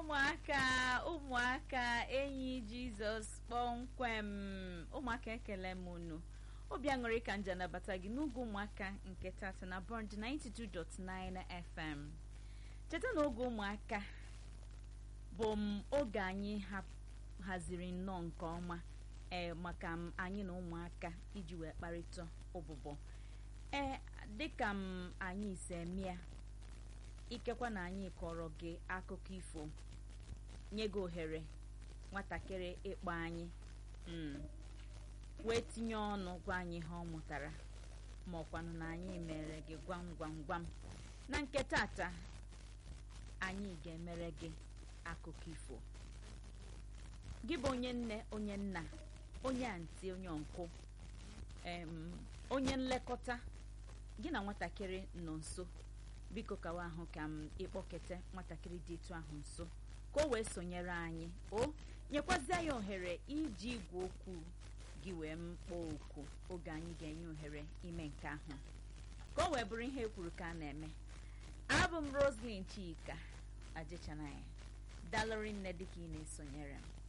ụmụaka ụmụaka enyi jizọs kpọmkwem ụmụaka ekele m unu obi aṅụrị ka nje nabata gị n'oge ụmụaka nke tata na bond 92.9 fm cheta na oge ụmụaka bụ m oge anyị haziri nnọọ nke ọma ee maka m anyị na ụmụaka iji wee kparịta ụbụbọ ee dịka m anyị ise mịa ikekwa na anyị kọrọ gị akụkọ ifo nye gị ohere nwatakịrị ịkpọ anyị wee tinye ọnụ gwa anyị ihe ọ mụtara ma ọkwanụ na anyị mere gị gwam gwam gwam na nke tata anyị ga-emere gị akụkọ ifo gị bụ onye nne onye nna onye antị onye ọnkụ onye nlekọta gị na nwatakịrị nọ nso biko kawa ahụ ka m ịkpọkete nwatakịrị dị etu ahụ nso ka o wee sonyere anyị o nyekwazie ya ohere iji igwe okwu gị wee mkpọ okwu oge anyị ga-enye ohere ime nke ahụ ka o wee bụrụ ihe ekwuru ka a na-eme abụ m roslyn chika ajechanaya dalụrị nne dịka ị na-esonyere m